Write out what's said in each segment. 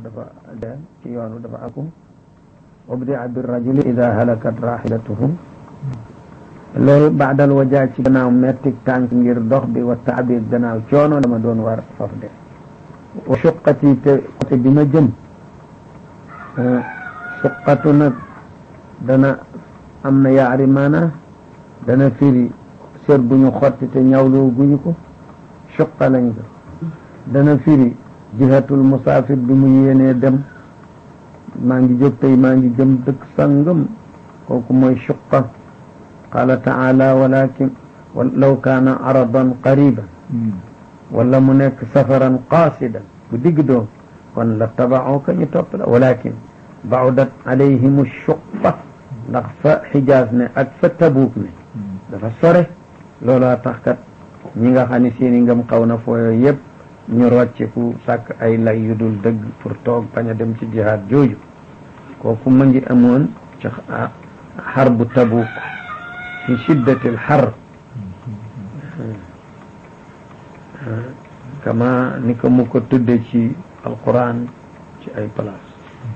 dafa de ci yoonu dafa akum ubdia bir rajuli ida halakat rahilatuhum loolu baadal wajaa ci gannaaw mettik tànk ngir dox bi wa taabir gannaaw coono dama doon war faf de wa suqati te côté bi ma jëm suqatu nag dana am na yaari maana dana firi sër bu ñu xotti te ñawloo guñu ko suqa lañ ko dana firi jihatul musaafir bi mu yéenee dem maa ngi jóg tey maa ngi jëm dëkk sangam kooku mooy suqa qaala taala walakin law kaana aradan qariban wala mu nekk safaran qaasidan bu digg doom kon la tabaxooka ñu topp la walakin baudat alayhim suqa ndax fa xijaas ne ak fa tabuuk ne dafa sore looloo tax kat ñi nga xam ne seeni ngëm xaw na fooyo yëpp ñu rocceku sàkk ay lay yu dul dëgg pour toog bañ a dem ci jihaad jooju kooku ma ngi amoon ci xar bu tabuuk fi shiddatil xar kama ni ko mu ko tudde ci alquran ci ay place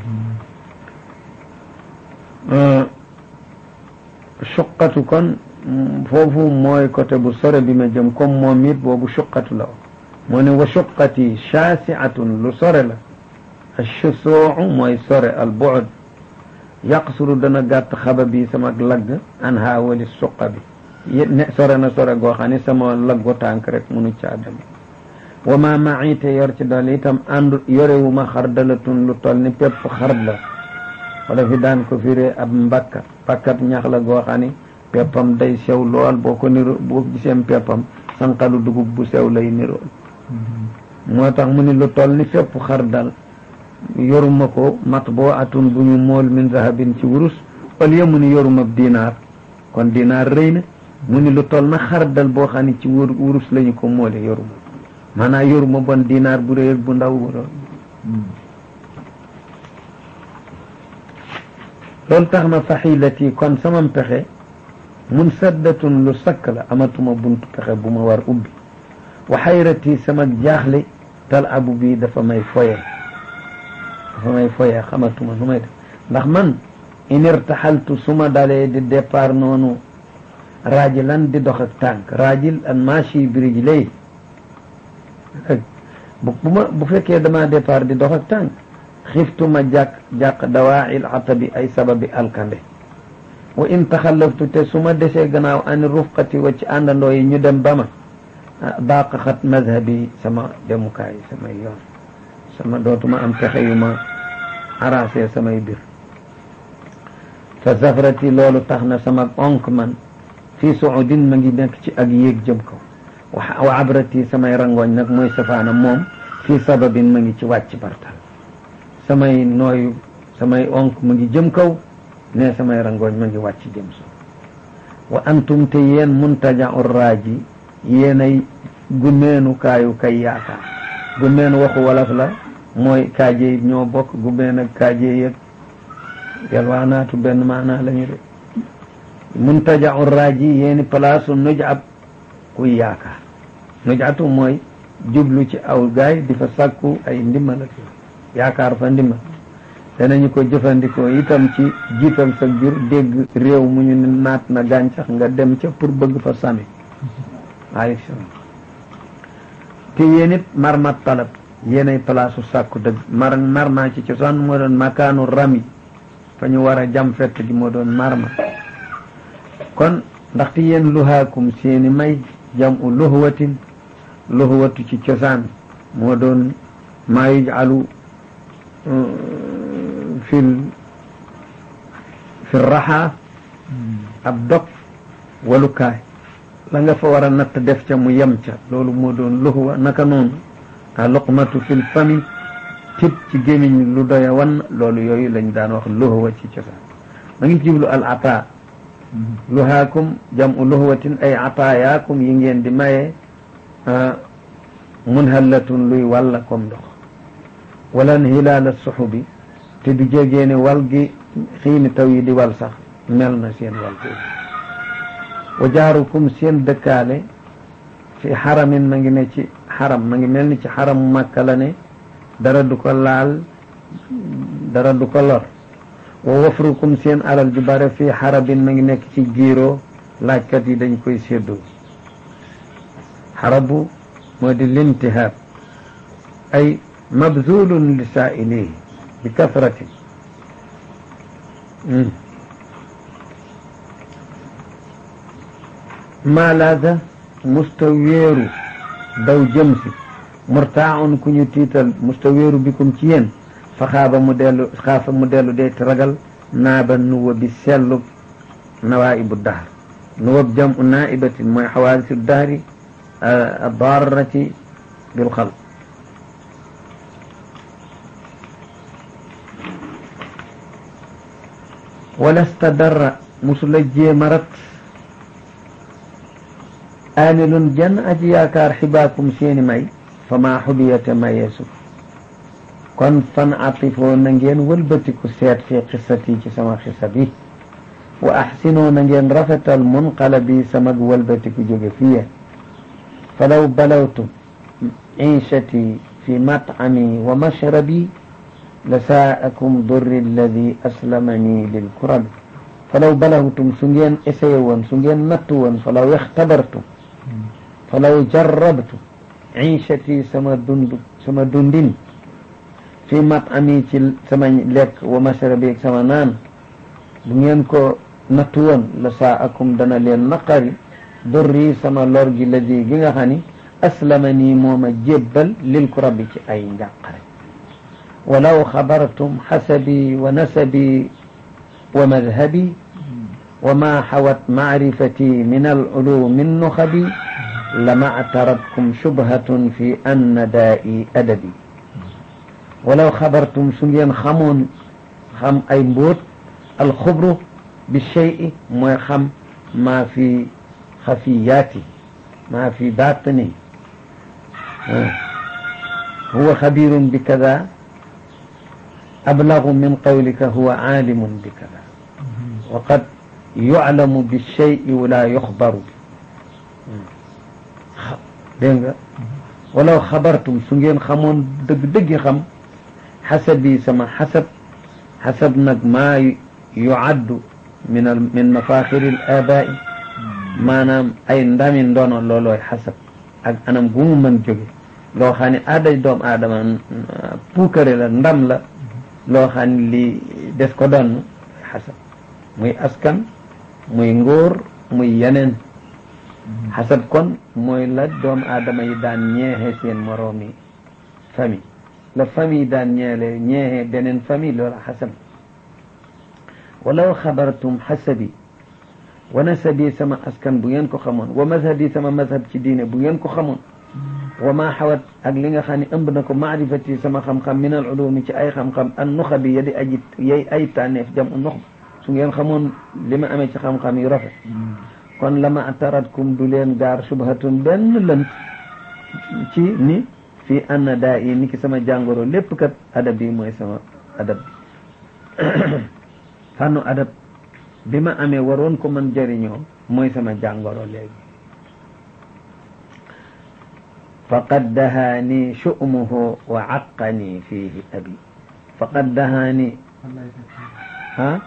suqatu kon foofu mooy côté bu sore bi ma jëm comme moom it boobu suqatu la moo ne wa suqati shaasiatun lu sore la ashusuu mooy sore al bu'd yaqsuru dana gàtt xaba bi sama lagg an ha wali suqa bi ne sore na sore goo xam ne sama laggu tànk rek munu caa dem wa ma maite yor ci dool itam àndu yorewuma xardalatun lu toll ni pépp xard la wala fi daan ko firee ab mbakka pakkat ñax la goo xam ni peppam day sew lool boo ko niro boo giseem peppam sanqalu dugub bu sew lay nirool moo tax mu ni lu toll ni fépp xardal yoruma ko mat boo atun bu ñu mool min zahabin ci wurus au lieu mu ni yoruma dinaar kon dinaar rëy na mu ni lu toll na xardal boo xam ne ci wur wurus lañu ko moole yoruma maanaam yoruma bon dinaar bu rëy ak bu ndaw bu loolu tax na faxilati kon sama pexe mun saddatun lu sakk la amatuma buntu pexe bu ma war ubbi wa xayrati sama jaaxle tal abu bi dafa may foye dafa may foye xamatuma nu may def ndax man in irtaxaltu su ma dalee di départ noonu raajilan di dox ak tànk raajil an maashi birij lay bu ma bu fekkee dama départ di dox ak tànk xiftuma jàq jàq dawaa'il atabi ay sababi alkande wa in taxallaftu te su ma desee gannaaw ani rufqati wa ci àndandoo yi ñu dem ba ma baaq xat mazhabi sama demukaay samay yoon sama dootuma am pexe yu ma arrangé samay bir fa zafrati loolu tax na sama onk man fii suudin ma ngi nekk ci ak yéeg jëm kaw wa abrati samay rangooñ nag mooy safaana moom fii sababin ma ngi ci wàcc bartal samay nooyu samay onk mu ngi jëm kaw ne samay rangooñ ma ngi wàcc jëm so wa antum te yéen muntaja'u raaji yéenay gumeenu kaayu kay yaakaar gumeenu waxu wolof la mooy kaaje ñoo bokk gumeen ak kaaje yëg yalwaanaatu benn maanaa la ñu de muntaja'u raaji yéeni palaasu nujab kuy yaakaar nujatu mooy jublu ci aw gaay di fa sàkku ay ndimbal ak yaakaar fa ndimbal danañu ko jëfandikoo itam ci jiital sa jur dégg réew mu ñu naat na gàncax nga dem ca pour bëgg fa sami waaleykum salaam te yéen it marmat talab yéenay palaasu sàkku dëgg mar marma ci cosaan moo doon makaanu rami fa ñu war a jam fett gi moo doon marma kon ndaxte yéen luhaakum seeni may jam u luhwatin luhwatu ci cosaan moo doon maa yuj'alu fil fil raxa ab dog walukaay la nga fa war a natt def ca mu yem ca loolu moo doon luhwa naka noonu a luqmatu fil fami tib ci gémmiñ lu doya wan loolu yooyu lañ daan wax luhwa ci cosaan ma ngi jiblu al ata luhaakum jam'u luhwatin ay ataayaakum yi ngeen di maye munhallatun luy walla comme ndox walan hilaala suxubi te du jégee ne wal gi xiini taw yi di wal sax mel na seen wal boobu wa jaarukum seen dëkkaale fi xaramin ma ngi ne ci xaram ma ngi mel ni ci xaramu Makka la ne dara du ko laal dara du ko lor wa wafrukum seen alal ju bare fii xarabin ma ngi nekk ci giiroo laajkat yi dañ koy séddoo xarabu moo di lintihaab ay mabzulun li saa'ilihi bi kasratin maalaada musta wéeru daw jëm si murtaaun ku ñu tiital musta wéeru bikum ci yéen fa xaaba mu dellu xaafa mu dellu dee ragal naaba nuwa bi sellu nawaibu dahr nuwab jam u naibatin mooy xawaadisu dahri darrati bil xalq wala stadarra musula jéemarat aanilun jenn aji yaakaar xibaakum seeni may fa maa xubiyate mayeesu kon fan atifoo na ngeen wëlbatiku seet fi xisati ci sama xisa bi wa axsinoo na ngeen rafetal munqalabi samag wëlbatiku jóge fiye falaw balawtu ciishati fi matcami wa mashrabi la saakum durri alladi aslamani lilkurabi falaw balawtum su ngeen essayé woon su ngeen nattu woon falaw ixtabartum falaw jarrabtu ciishati sama dund sama dundin fi mat'ami ci sama lekk wa mashrabi ak sama naan bu ngeen ko nattu woon la saakum dana leen naqari durri sama lor gi ladi gi nga xam ni aslama nii mooma jébbal lil ku rabbi ci ay njàqare walaw xabartum xasabi wa nasabi wa madhabi wa ma xawat macrifati min alculumi nuxabi lama actaratkum shubhatun fi anna daa'i adabi walaw xabartum su ngeen xamoon xam ay mbóot alxubru bi shey mooy xam maa fi xafiyaati maa fi baatini huwa xabirun bi kada ablagu min qawlika huwa aalimun bi kada wa qad yuclamu bi shey wala yuxbaru bi dégg nga walaw xabartum su ngeen xamoon dëgg-dëggi xam xasabi sama xasab xasab nag maa yucaddu min al min mafaxiri l abaai maanaam ay ndami ndono loolooy xasab ak anam gu mu mën jóge loo xam ne aaday doom aadama puukare la ndam la loo xam ne li des ko doon xasab muy askan muy ngóor muy yeneen xasab kon mooy la doom aadama yi daan ñeexe seen moroomi famille la famille daan ñeele ñeexe beneen famille loola xasab walaw xabartum xasabi wa nasabi sama askan bu ngeen ko xamoon wa mazhabi sama mazhab ci diine bu ngeen ko xamoon wa ma xawat ak li nga xam ne ëmb na ko maarifati sama xam-xam min al ulumi ci ay xam-xam an nuxa bi ya di aji yay ay tànneef jam u nux su ngeen xamoon li ma amee ci xam-xam yu rafet kon lama ataratkum du leen gaar subhatun benn lënt ci ni fii anna daa yi ni ki sama jàngoro lépp kat adab bi mooy sama adab bi fànnu adab bi ma amee waroon ko mën jëriñoo mooy sama jàngoro léegi faqad dahaani shu'muhu wa aqani fihi abi faqad dahaani ha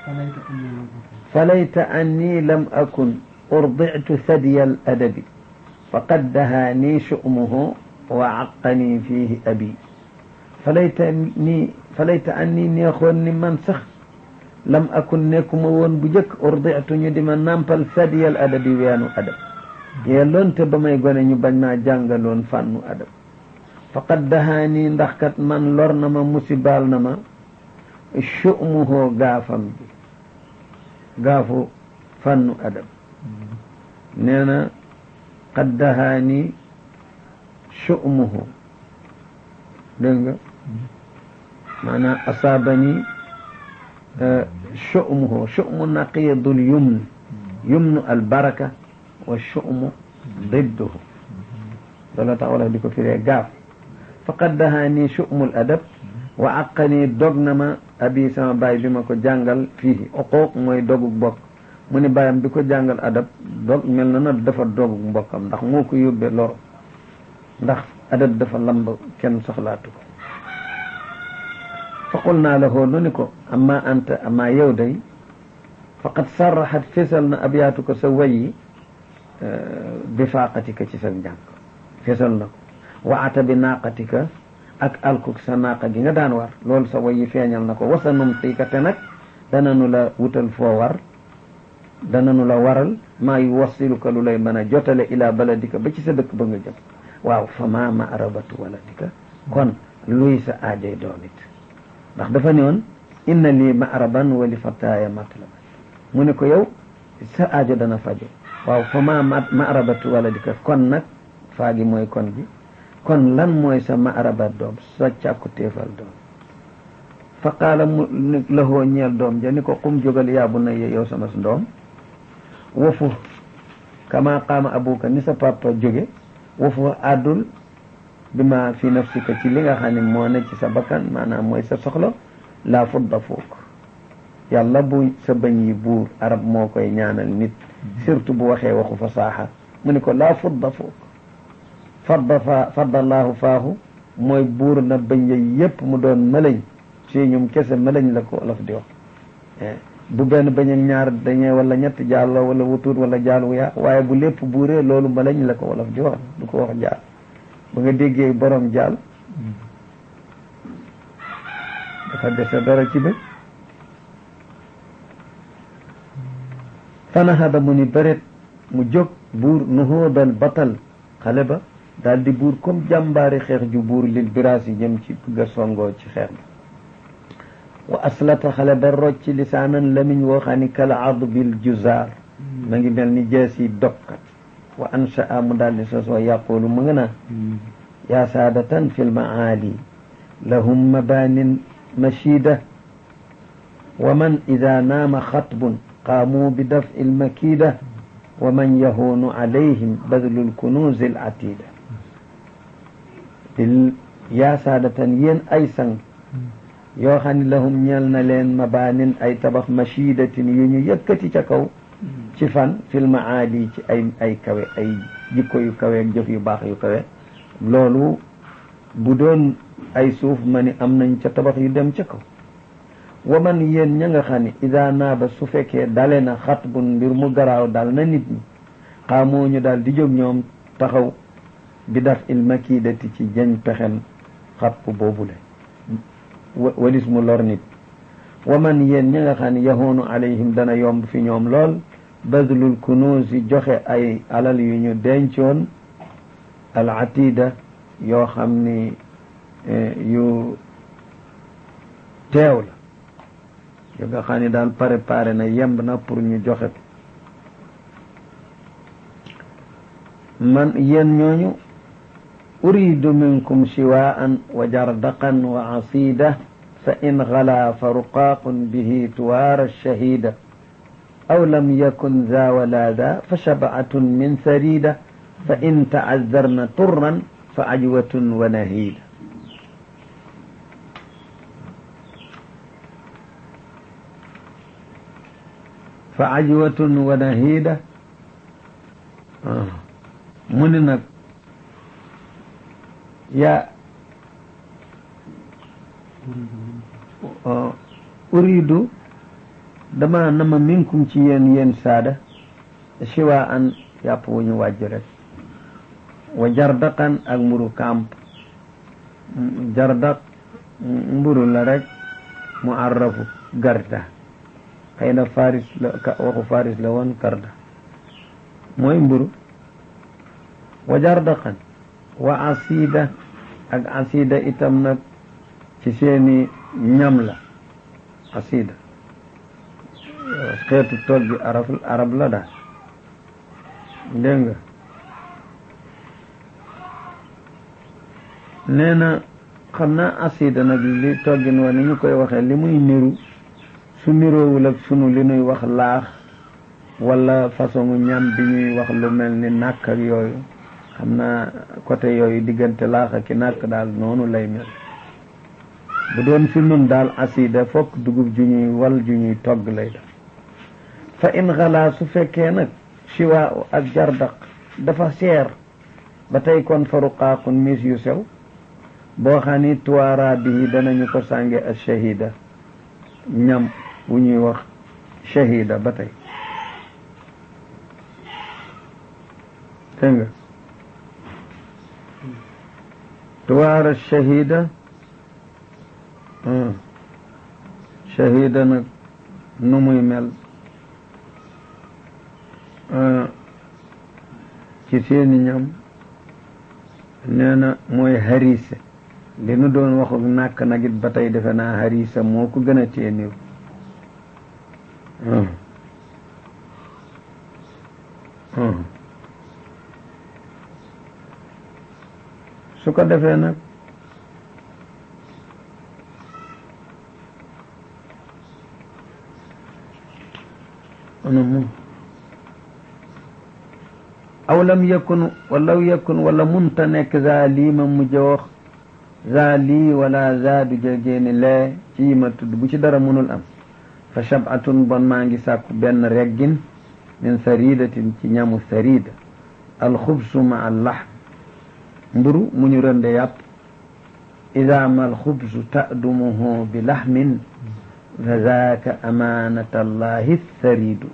فليت أني لم أكن أرضعت ثدي الأدب فقد دهاني شؤمه وعقني فيه أبي فليتني فليت أني نيخون من سخ لم أكن نيكم وون بجك أرضعت ندم نامبل ثدي الأدب ويانو أدب يلون تبما يقول ني بنا جانغالون فانو أدب فقد دهاني ndaxkat man lor na ma musibal na ma شؤمه غافم بي gaafu fannu adab nee na qad dahaani shu'muhu dégg nga maanaam asaabani shu'muhu shu'mu naqiyadul yumn yumnu albaraka wa shu'mu didduhu loolu tax wala di ko firee gaaf faqad dahaani shu'mul adab wa aqani dog na ma abi sama baay bi ma ko jàngal fii uquuq mooy dogug mbokk mu ni baayam bi ko jàngal adab dog mel na na dafa dogug mbokkam ndax moo ko yóbbee loro ndax adab dafa lamb kenn soxlaatu ko qul naa la hoo nu ni ko amma anta amma yow day faqad sarraxat fesal na abyaatu ko sa wayi bi faaqatika ci sa njàng fesal na ko wa ata bi naaqatika ak alkuk sa naaqa gi nga daan war loolu sa wayi feeñal na ko wasa num xiika te nag dananu la wutal foo war dananu la waral maa yu wassiluka lu lay mën a jotale ila baladika ba ci sa dëkk ba nga jëm waaw fa maa ma arabatu waladika kon luy sa aajay doom it ndax dafa ne woon inna lii ma araban wa li fataaya matlaba mu ne ko yow sa aajo dana fajo waaw fa maa ma arabatu waladika kon nag faa gi mooy kon bi kon lan mooy sa ma arabat doom sa càkku téefal doom fa qaala mu lahoo ñeel doom ja ni ko qum jógal yaabu na yow sama ndoom wafu kama qaama abuka ni sa papa jóge wafu àddul bi ma fi nafsika ci li nga xam ne moo ne ci sa bakkan maanaam mooy sa soxla laa fudda fuuk yàlla bu sa bañ yi buur arab moo koy ñaanal nit surtout bu waxee waxu fasaaxa mu ni ko laa fudda fuuk fadda fa faddalaahu faahu mooy buur na bañ ya yépp mu doon malañ ci ñum kese malañ la ko olof di wax bu benn bañ ak ñaar dañee wala ñett jàllo wala wutuut wala jaal wu yaa waaye bu lépp buuree loolu malañ la ko wolof di wax du ko wax jaal ba nga déggee borom jaal dafa dese dara ci bët fanahada mu ni bëret mu jóg buur nuhoodal batal xale ba daal di buur comme jàmbaari xeex ju buur lil biraas yi jëm ci bëgg a songoo ci xeex ba wa aslata xale ba rocc lisaanan lamiñ woo xam ni kala adbil juzaar ma ngi mel ni jees yi dokkat wa anshaa mu daal di sosoo yaqulu mu nga naan yaa saadatan fi lmaali lahum mabanin mashida wa man ida naama xatbun qaamu bi daf'i lmakida wa man yahuunu alayhim badlu lkunuuzi alatida yaa saadatan yéen ay sang yoo xam ne lahum ñeel na leen mabaanin ay tabax machidatin yu ñu yëkkati ca kaw ci fan fil maali ci ay ay kawe ay jikko yu kawe ak jëf yu baax yu kawe loolu bu doon ay suuf ma ni am nañ ca tabax yu dem ca kaw wa man yéen ña nga xam ne ida naaba su fekkee dale na xat bun mbir mu garaaw dal na nit ñi xaamoo ñu daal di jóg ñoom taxaw bi daf il makidati ci jañ pexem xapp boobule walis mu lor nit wa man yéen ñi nga xam ne yahoonu alayhim dana yomb fi ñoom lool badlul kunuusi joxe ay alal yu ñu dencoon al atida yoo xam ni yu teew la yu nga xam ne daal préparé na yemb na pour ñu joxe ko man yéen ñooñu uridu minkum shiwaan wa jardaqan wa asida fa in gala fa ruqaaqun bihi tuwaara shahida aw lam yakun za wala za fa shabaatun min sarida fa in taazarna turran fa ajwatun wa nahida fa ajwatun wa nahida mu ni nag yaa uridu dama nama minkum ci yéen yéen saada siwa an yàpp wu ñu wàjj rek wa jardaqan ak mburu kamp jardaq mburu la rek mu arrafu garda xëy na faris la waxu faris la woon garda mooy mburu wa jardaqan wa asida ak asida itam nag ci seeni ñam la asida xeetu tool bi arab arab la daal dégg nga nee na xam naa asida nag li toggin wa ni ñu koy waxee li muy niru su niroowul ak sunu li nuy wax laax wala façon ñam bi ñuy wax lu mel ni nàkk ak yooyu xam naa côté yooyu diggante laax ak ki nàkk daal noonu lay mel bu doon fi nun daal asida fokk dugub ju ñuy wal ju ñuy togg lay def fa in xalaa su fekkee nag siwa ak jardaq dafa seer ba tey kon faruqaaqun mis yu sew boo xam ni tuwaara bihi danañu ko sànge al shahida ñam wu ñuy wax shahida ba tey dégg nga tuwaara shahida shahida nag nu muy mel ci seeni ñam nee na mooy harise li nu doon waxu nàkk nag it ba tey defe naa harisa moo ko gën a tee niw su ko defee nag ana moom aw lam yakun walaw yakun wala munta nekk za lii ma mujj wax za lii wala za du jegéeni lee ci yi ma tudd bu ci dara mënul am fa shabatun bon maa ngi sàkku benn reggin min saridatin ci ñamu sarida alxubsu ma al lahm mburu mu ñu rënde yàpp ida ma alxubsu ta'dumuhu bi lahmin fa zaaka amaanata allahi saridu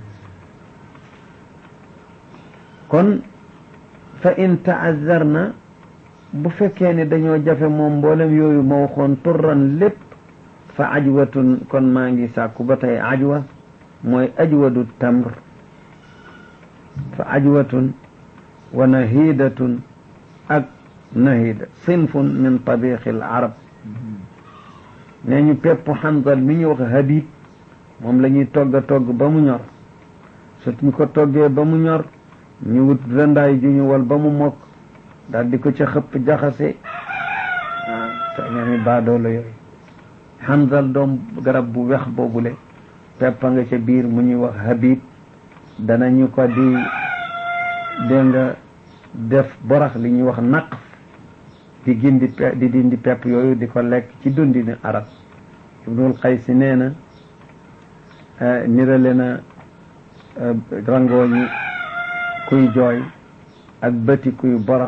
kon fa in taazarna bu fekkee ne dañoo jafe moom mboolem yooyu ma waxoon turran lépp fa ajwatun kon maa ngi sàkku ba tey ajwa mooy ajwadu tamr fa ajwatun wa nahidatun ak nahida sinfun min tabiqi al arab nee ñu pepp xanzal mi ñu wax habib moom la ñuy togg a togg ba mu ñor suñ ko toggee ba mu ñor ñu wut rëndaay ju ñu wal ba mu mokk daal di ko ca xëpp jaxase ah te ñoomi baadoola yooyu xanzal doom garab bu wex boobule peppa nga ca biir mu ñuy wax habib danañu ko di dégg nga def borax li ñuy wax naq di gindi di dindi pepp yooyu di ko lekk ci dundini arab ibnul qaysi nee na nirale na rangooñi kuy jooy ak bëti kuy borax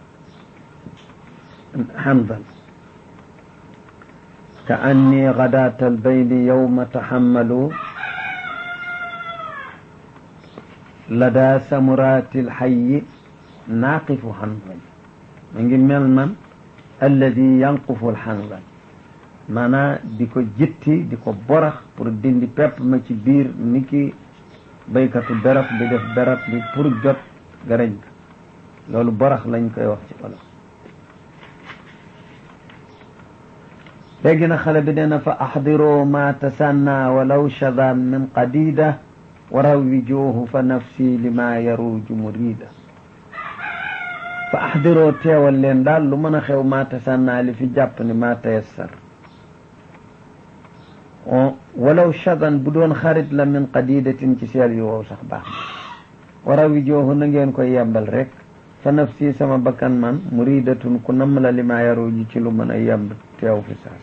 xanzal ka anni gadaata albayli yowma taxammalu lada samuraati alxayi naaqifu xanzal ma ngi mel man alladi yanqufu alxanzal maanaa di ko jitti di ko borax pour dindi pepp ma ci biir ni ki baykatu berab di def berab bi pour jot garañ ga loolu borax lañ koy wax ci olof léegi na xale bi nee na fa axdiroo ma tasanna walaw shadan min qadida wa rawwijuuhu fa nafsi lima yaruju murida fa axdiroo teewal leen daal lu mën a xew ma tasanna li fi jàpp ni ma tayassar walaw shadan bu doon xarit la min qadidatin ci seel yu wow sax baax na wa rawwijuuhu na ngeen koy yembal rek fa nafsi sama bakkan man muridatun ku namm la lima yaruju ci lu mën a yemb teew fi saas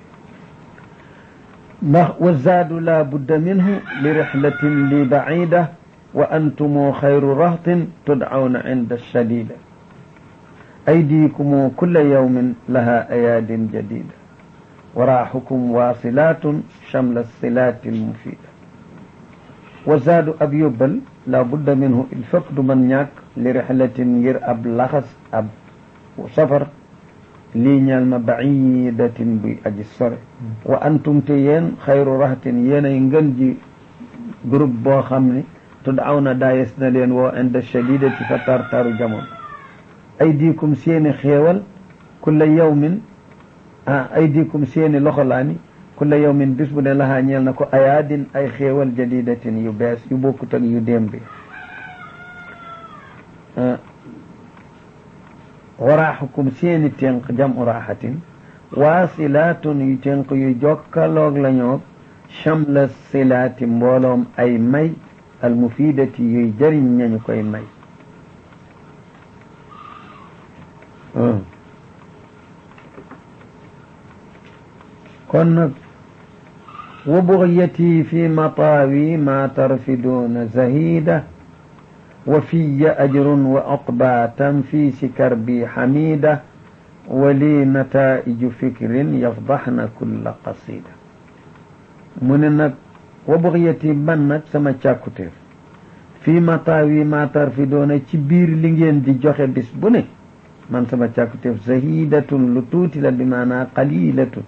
ndax wa zaadu la budda minhu li rixlatin li bacida wa antumu xayru rahtin tudcawna cinda shadida aydiikumu kulla yawmin laha ayaadin jadida waraaxukum waasilatun shamla silaati almufida wa zaadu ab yóbbal la budda minhu il fokk du mën ñàkk li rixlatin ngir ab laxas ab safar lii ñaal ma bacidatin buy aji sore wa antum te yéen xayru rahtin yéenay ngën ji groupe boo xam ne tuddaw na daayes na leen woo inda shadidati fa tartaru jamono aydikum seeni xéewal kulla yawmin ah aydikum seeni loxolaani kulla yawmin bis bu ne lahaa ñeel na ko ayaadin ay xéewal jadidatin yu bees yu bokkut ak yu démb bi waraaxukum seeni ténq jamu raaxatin waasilaatun yu ténq yu jokkaloog lañoog chamla silaati mbooloom ay may almufidati yuy jëriñ ñañu koy may kon nag wa bugyati fi mataawi ma tarfiduuna zahida wa fiya ajrun wa oqba tanfiisi karbi xamida wali nataiju fikrin yafdaxna kulla qasida mu ne nag wa buxyati man nag sama càkkutéef fii mataawi matar fi doona ci biir li ngeen di joxe bis bu ne man sama càkkutéef zahidatun lu tuuti la bi maanaa qalilatun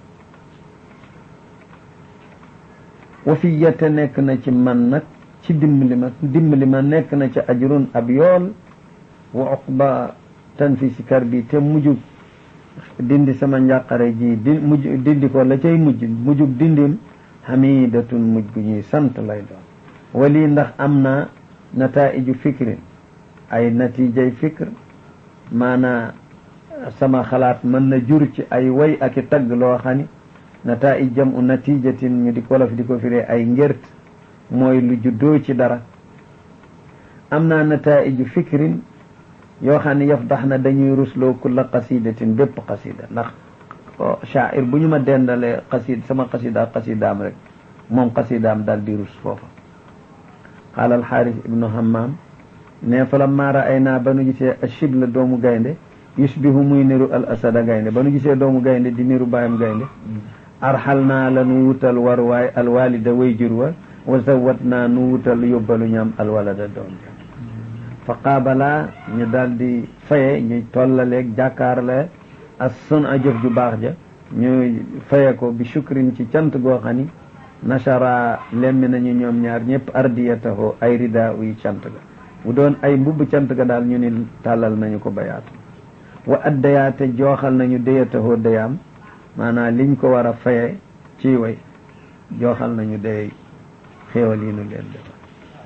wa fi yete nekk na ci man nag ci dimbali ma dimbali ma nekk na ci ajrun ab yool wa uqba tan fi si kar bi te mujjug dindi sama njàqare ji di mujj dindi ko la cay mujj mujjug dindim hamidatun mujj gu ñuy sant lay doon wali ndax am naa nataiju fikrin ay natijay fikr maanaa sama xalaat mën na jur ci ay way ak i tagg loo xam ni nataij jam u natijatin ñu di ko la fi di ko firee ay ngert mooy lu juddoo ci dara am naa nataiju fikrin yoo xam ne yaf dax na dañuy rusloo kulla qasidatin bépp qasida ndax shaair bu ñu ma dendalee qasid sama qasida qasidaam rek moom qasidaam daal di rus foofa qaala alxaaris ibnu hammam ne fa lamma ra'aynaa ba nu gisee ashibla doomu gaynde yusbihu muy niru al asada gaynde ba nu gisee doomu gaynde di niru baayam gaynde arxal naa la nu wutal war waay alwalida way jur wa wa zawat naa nu wutal yóbbalu ñam alwalada doom ja fa qaabala ñu daal di faye ñu tollaleeg jàkkaarle as sun a jëf ju baax ja ñu faye ko bi shukrin ci cant goo xam ni nachara lemmi nañu ñoom ñaar ñëpp ardiyataho ay rida uy cant ga bu doon ay mbubb cant ga daal ñu ni tàllal nañu ko bayaatu wa addayaate jooxal nañu dayatahoo dayaam maanaam liñ ko war a faye ci way jooxal nañu day xéewal yi nu leen defal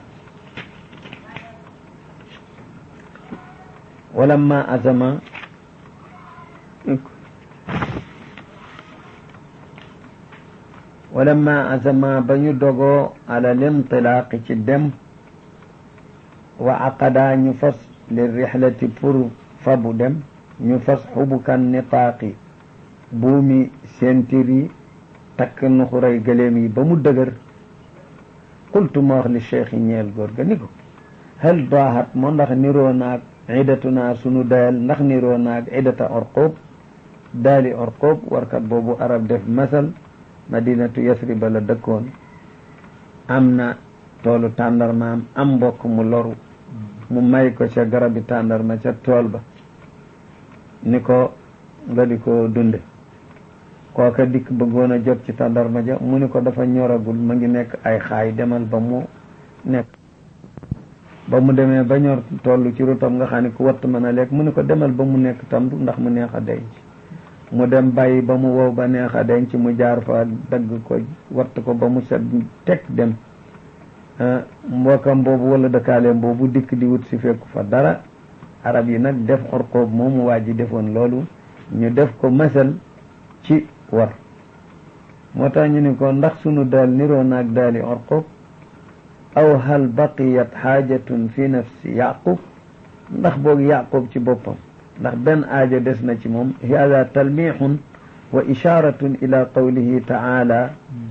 walamma azama walamma azama ba ñu dogoo ala lintilaaqi ci dem wa aqada ñu fas li rixlati pour fabu dem ñu fas xubukan nitaaqi buumi sentir yi takk nuxuray gëléem yi ba mu dëgër qultu ma wax li cheikh yi ñeel góor ga ni ko hal daahat moo ndax niroo naag idatuna sunu dayal ndax niroo naag idata orqoob daali orqoob warkat boobu arab def masal madinatu yasriba la dëkkoon am na toolu tàndarmaam am mbokk mu loru mu may ko ca garabi tàndarma ca tool ba ni ko nga di ko dunde kooka dikk bëggoon a jot ci tàndarma ja mu ni ko dafa ñoragul ma ngi nekk ay xaay demal ba mu nekk ba mu demee ba ñor toll ci rutam nga xam ne ku watt mën a lekk mu ni ko demal ba mu nekk tamb ndax mu neex a denc mu dem bàyyi ba mu wow ba neex a denc mu jaar fa dagg ko watt ko ba mu set teg dem mbokkam boobu wala dëkkaaleem boobu dikk di wut si fekku fa dara arab yi nag def orqoob moomu waa ji defoon loolu ñu def ko masal ci war moo tax ñu ni ko ndax sunu daal niroo naag daali orqoob aw hal baqiyat xaajatun fi nafsi yaqub ndax boog yaqub ci boppam ndax benn aajo des na ci moom hada talmixun wa isharatun ila qawlihi taala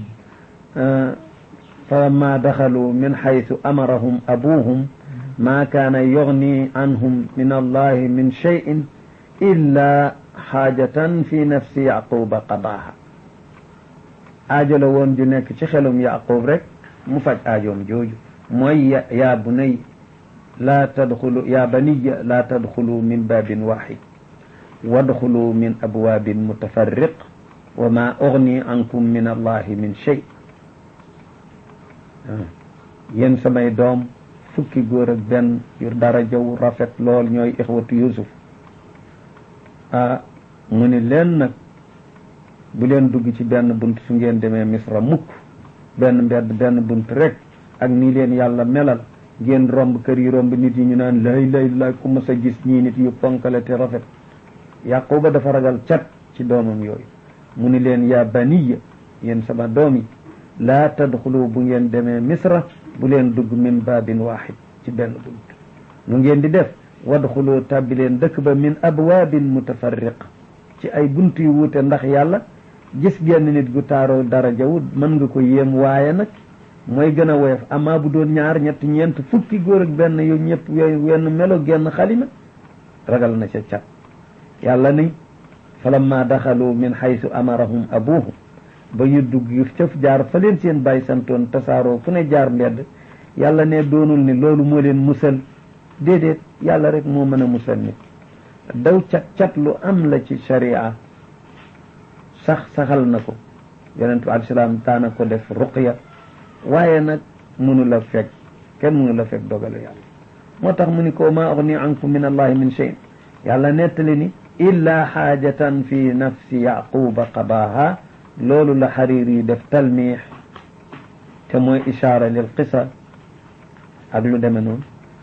falamma daxalu min xaytu amarahum abuhum ma kaana yugni anhum min allahi min cheyin illa xaajatan fi nafsi yaquba qadaaha aajo la woon ju nekk ci xelum yaqub rek mu faj aajoom jooju mooy yaa bunay laa tadxulu yaa baniya laa tadxulu min baabin waxid wadxulu min abwaabin mutafarriq wa ma ugni ankum min allahi min shay yéen samay doom fukki góor ak benn yu dara jaw rafet lool ñooy ixwatu yusuf ah mu ni leen nag bu leen dugg ci benn bunt su ngeen demee misra mukk benn mbedd benn bunt rek ak nii leen yàlla melal ngeen romb kër yi romb nit yi ñu naan lay lay lay ku mas a gis ñii nit yu ponkale te rafet yaquba dafa ragal cat ci doomam yooyu mu ni leen yaa baniya yéen sama doom yi laa tadxulu bu ngeen demee misra bu leen dugg min baabin waaxid ci benn bunt nu ngeen di def wadxulu tàbbi leen dëkk ba min abwaabin mutafarriq ci ay bunt yu wuute ndax yàlla gis genn nit gu taaroo dara jawut mën nga ko yéem waaye nag mooy gën a woyof amaa bu doon ñaar ñett ñeent fukki góor ak benn yu ñëpp yooyu wenn melo genn xalima ragal na ca cat yàlla ni falamma daxalu min xaysu amarahum abuhum ba ñu dugg cëf jaar fa leen seen bàyyi santoon tasaaroo fu ne jaar mbedd yàlla ne doonul ni loolu moo leen musal déedéet yàlla rek moo mën a musal nit daw cat cat lu am la ci sharia sax saxal na ko yonent bi alayhi salaam daana ko def ruqya waaye nag mënu la fekk kenn mënu la fekk dogalu yàlla moo tax mu ni ko ma ugni ankum min allahi min shay yàlla nettali ni illa xaajatan fi nafsi yaquba qadaaha loolu la xariir yi def talmiix te mooy ishaara lil qisa ak lu deme noonu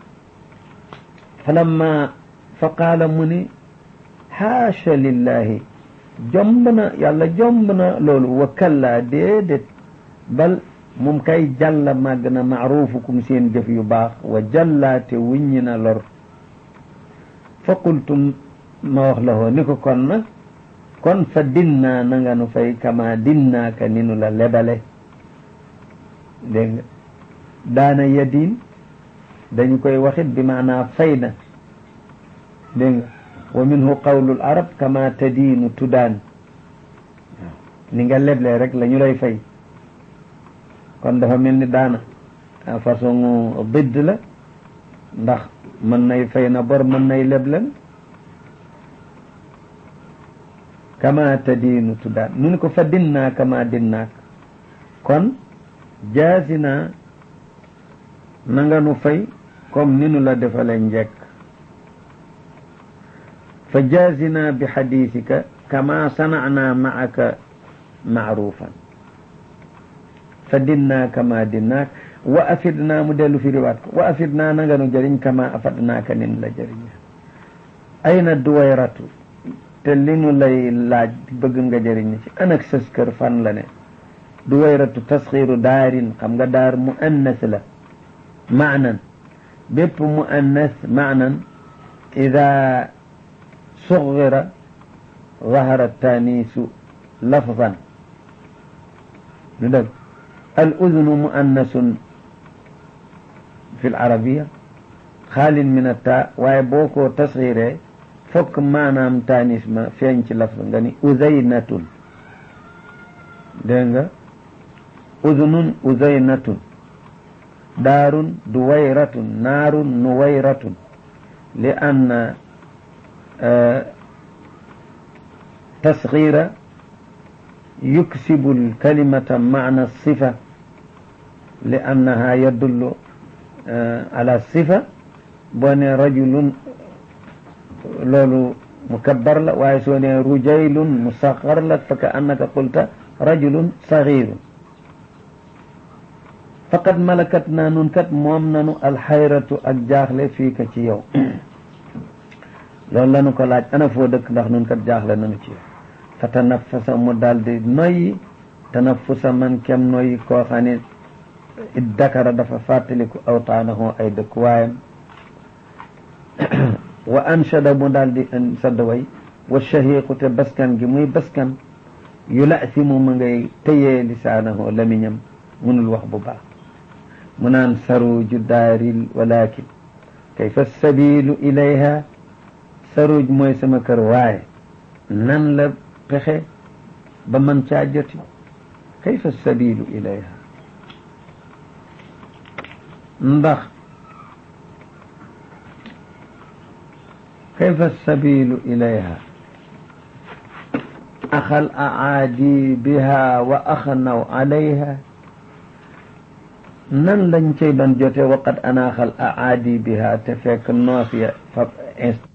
falamma fa qaala mu ni xaasha lillahi jomb na yàlla jomb na loolu wa kalla déedéet bal moom kay jàlla màgg na maarufukum seen jëf yu baax wa jàllaate wuññi na lor fa qultum ma wax la hoo ni ko kon nag kon fa dinnaa na nga nu fay kama dinnaaka ni nu la lebale dégg nga daana yadiin dañu koy waxit bi maanaa fay na dégg nga wa minhu qawlul arab kama tadiinu tudaan ni nga leble rek la ñu lay fay kon dafa mel ni daana façon didd la ndax mën nay fay na bor mën nay leblen kama tadiinu tudaan nu ni ko fa dinnaa kama dinnaak kon jaasina na nga nu fay comme ni nu la defale njekk fa jaazina bi xadiisika kama sanacnaa macaka macruufan fa dinnaa kama dinnaak wa afidnaa mu dellu fi riwaat ko wa afidnaa na nga nu jëriñ kama afadnaaka nin la jëriñ ayna duwayratu te li nu lay laaj bëgg nga jëriñ ci anak sës kër fan la ne duwayratu tasxiiru daarin xam nga daar mu annas la maanan bépp mu annas maanan ida صغر ظهر التانيث لفظا ندق الأذن مؤنث في العربية خال من التاء ويبوكو تصغيره فك معنى تانيث ما فينش لفظ غني أذينة دنگا أذن أذينة دار دويرة نار نويرة لأن تصغير يكسب الكلمة معنى الصفة لأنها يدل على الصفة بني رجل لولو مكبر لك ويسوني رجيل مصغر لك فكأنك قلت رجل صغير فقد ملكتنا ننكت مومنا الحيرة أجاخل فيك يوم loolu la nu ko laaj ana foo dëkk ndax nun kat jaaxle nanu ci fa tanafasa mu daldi noyyi tanafusa man kem noyyi koo xam ne it dakara dafa fàttaliku awtaanahu ay dëkk waayam wa anshada mu daldi sadd way wa shahiqu te baskan gi muy baskan yu lasimu ma ngay tëyee lisaanahu lamiñam munul wax bu baax mu naan saruju daaril walakin kayfa sabilu ilayha saruj mooy sama kër waaye nan la pexe ba man caa joti kayfa sabilu ilayha ndax kayfa sabilu ilayha axal aadi biha wa axnaw alayha nan lañ cay doon jote waqad anaaxal aadi biha te fekk noos ya fa